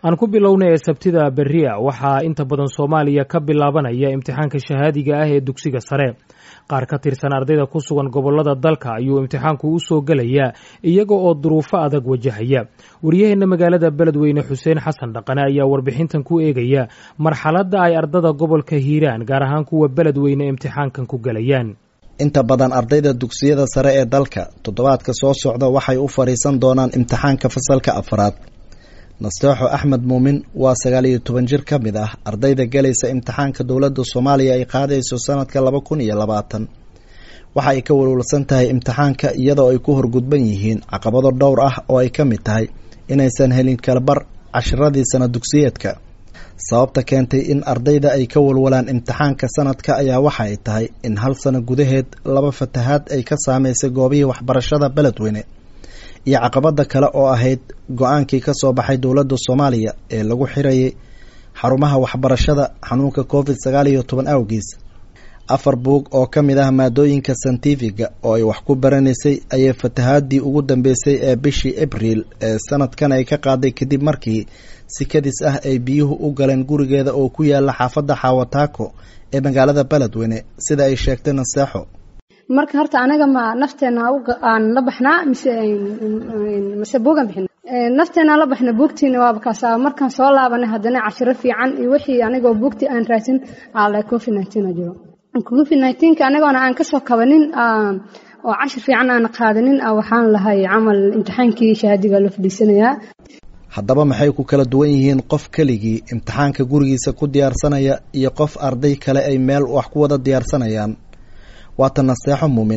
aan ku bilowna ee sabtida berria waxaa inta badan soomaaliya ka bilaabanaya imtixaanka shahaadiga ah ee dugsiga sare qaar ka tirsan ardayda ku sugan gobollada dalka ayuu imtixaanku u soo gelayaa iyaga oo duruufo adag wajahaya wariyaheenna magaalada beledweyne xuseen xasan dhaqane ayaa warbixintan ku eegaya marxaladda ay ardada gobolka hiiraan gaar ahaan kuwa beledweyne imtixaankan ku gelayaan inta badan ardayda dugsiyada sare ee dalka toddobaadka soo socda waxay u fadhiisan doonaan imtixaanka fasalka afraad nasteexo axmed muumin waa sagaal iyo toban jir ka mid ah ardayda galaysa imtixaanka dowladda soomaaliya ay qaadayso sanadka laba kun iyo labaatan waxa ay ka walwalsan tahay imtixaanka iyadoo ay ku horgudban yihiin caqabado dhowr ah oo ay ka mid tahay inaysan helin kalabar cashiradii sana dugsiyeedka sababta keentay in ardayda ay ka walwalaan imtixaanka sanadka ayaa waxa ay tahay in hal sano gudaheed laba fatahaad ay ka saameysay goobihii waxbarashada beledweyne iyo caqabada kale oo ahayd go-aankii ka soo baxay dowladda soomaaliya ee lagu xirayay xarumaha waxbarashada xanuunka covid sagaal iyo toban awgiis afar buug oo ka mid ah maadooyinka santifiga oo ay wax ku baranaysay ayay fatahaadii ugu dambeysay ee bishii abriil ee sanadkan ay ka qaaday kadib markii si kadis ah ay biyuhu u galeen gurigeeda oo ku yaala xaafadda xaawataako ee magaalada beledweyne sida ay sheegtay naseexo marka horta anaga ma nafteena aan la baxnaa mise mise buugan bixin nafteena la baxna buugtiina waaba kaasa markaan soo laabanay haddana cashiro fiican iyo wixii anigoo buugtii aan raadsin ala covid nineteen jiro covid nineteenka anagoona aan kasoo kabanin oo cashir fiican aan qaadanin waxaan lahay camal imtixaankii shahaadiga loo fadhiisanayaa haddaba maxay ku kala duwan yihiin qof keligii imtixaanka gurigiisa ku diyaarsanaya iyo qof arday kale ay meel wax ku wada diyaarsanayaan waata naseexo muumin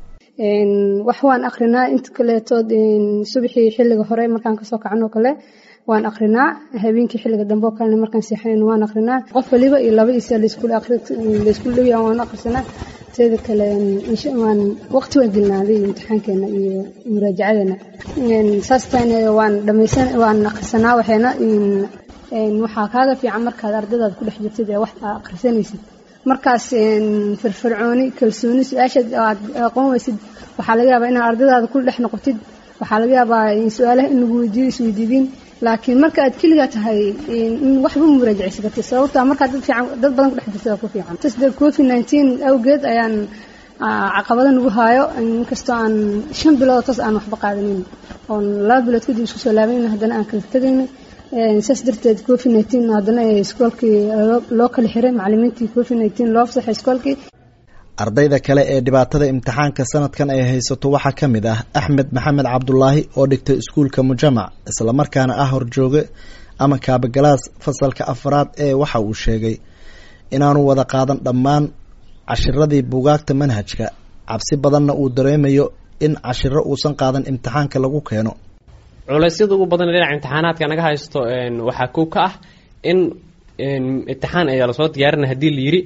wax waan akrinaa inta kaleetood subaxii xilliga hore markaan kasoo kacanoo kale waan akrinaa habeenkii xilliga dambe oo kalena markaan seexanayn waan akrinaa qof waliba iyo laba isa laysku dhowya waan akrisanaa teeda kale waan waqti waan gelnaaday imtixaankeena iyo muraajacadeena saas tahayna waan dhamaysan waan akrisanaa waxayna waxaa kaaga fiican markaad ardadaad ku dhex jirtid ee wax aa akrisanaysid markaas firfircooni kalsooni su-aashaad aad aqoon weysid waxaa laga yaabaa inaad ardadaada ku dhex noqotid waxaa laga yaabaa su-aalaha in lagu weydiiyo isweydiidin laakiin marka aad keligaa tahay in waxba muraajacaysa kartid sababta markaa dad fiican dad badan ku dhex jirtid ku fiican tasde covid nineteen awgeed ayaan caqabada nagu haayo inkastoo aan shan bilood toos aan waxba qaadanin oon laba bilood kadib isku soo laabanin haddana aan kala tegayna saas darteed covid nineteen haddana iskoolkii loo kala xiray macalimiintii covid nineteen loo fasaxay iskoolkii ardayda kale ee dhibaatada imtixaanka sanadkan ay haysato waxaa ka mid ah axmed maxamed cabdulaahi oo dhigtay iskuulka mujamac islamarkaana ah horjooge ama kaabagalaas fasalka afraad ee waxa uu sheegay inaanu wada qaadan dhammaan cashiradii bugaagta manhajka cabsi badanna uu dareemayo in cashiro uusan qaadan imtixaanka lagu keeno culeysyada ugu badan dhinaca imtixaanaadka naga haysto waxaa kow ka ah in imtixaan ayaa lasoo diyaarinay haddii la yidhi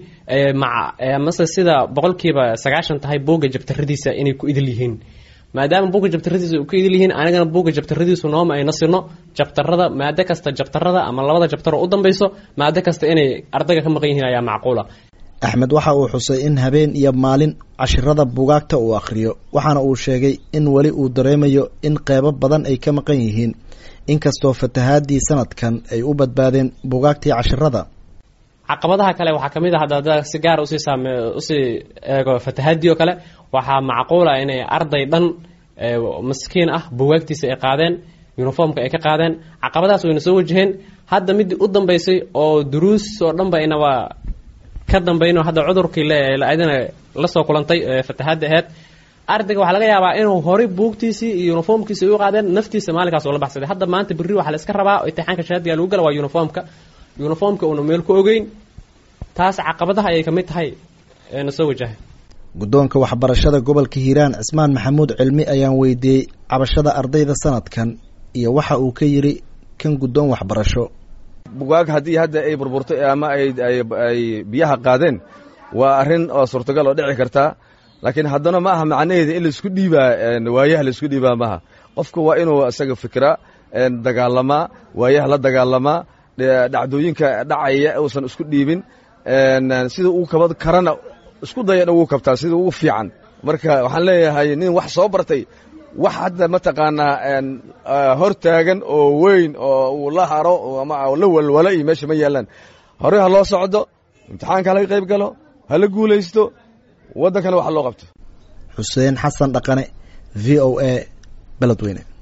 mase sida boqolkiiba sagaashan tahay buugga jabtaradiisa inay ku idil yihiin maadaama buugga jabtaradiisa ku idil yihiin anigana buugga jabtaradiisu nooma ayna sino jabtarada maado kasta jabtarada ama labada jabtaro u dambeyso maado kasta inay ardayga ka maqan yihiin ayaa macquula axmed waxa uu xusay in habeen iyo maalin cashirada bugaagta uu akhriyo waxaana uu sheegay in weli uu dareemayo in qeybo badan ay ka maqan yihiin inkastoo fatahaadii sanadkan ay u badbaadeen bugaagtii cashirada caqabadaha kale waxaa kamid a hadda si gaar usii saame usii eego fatahaadii oo kale waxaa macquula inay arday dhan maskiin ah bugaagtiisa ay qaadeen uniformka ay ka qaadeen caqabadahaas wayna soo wajaheen hadda midii u dambeysay oo duruus oo dhan ba inaba ka dambayno hadda cudurkii ladina lasoo kulantay fatahaadda aheyd ardayga waxaa laga yaabaa inuu horay buugtiisii iyo uniformkiisi u qaadeen naftiisa maalinkaas oo la baxsaday hadda maanta berri waxaa la iska rabaa imtixaanka shahaadiga lagu gala waa uniformka uniformka uuna meel ku ogeyn taas caqabadaha ayay kamid tahay na soo wajahay guddoonka waxbarashada gobolka hiiraan cismaan maxamuud cilmi ayaan weydiiyey cabashada ardayda sanadkan iyo waxa uu ka yidhi kan guddoon waxbarasho bugaag haddii hadda ay burburtay ama ay biyaha qaadeen waa arrin oo suurtagal oo dhici kartaa laakiin haddana ma aha macnaheeda in laisku dhiibaa waayaha laisku dhiibaa maaha qofka waa inuu isaga fikra dagaalamaa waayaha la dagaalamaa dhacdooyinka dhacaya uusan isku dhiibin sida uu kaba karana isku daya in ugu kabtaa sida ugu fiican marka waxaan leeyahay nin wax soo bartay wax hadda mataqaanaa hor taagan oo weyn oo uu la haro ama la walwalo iyo meesha ma yaallaan horey ha loo socdo imtixaanka halaga qayb galo hala guulaysto waddankana wax loo qabto xuseen xasan dhaqane v o a beledweyne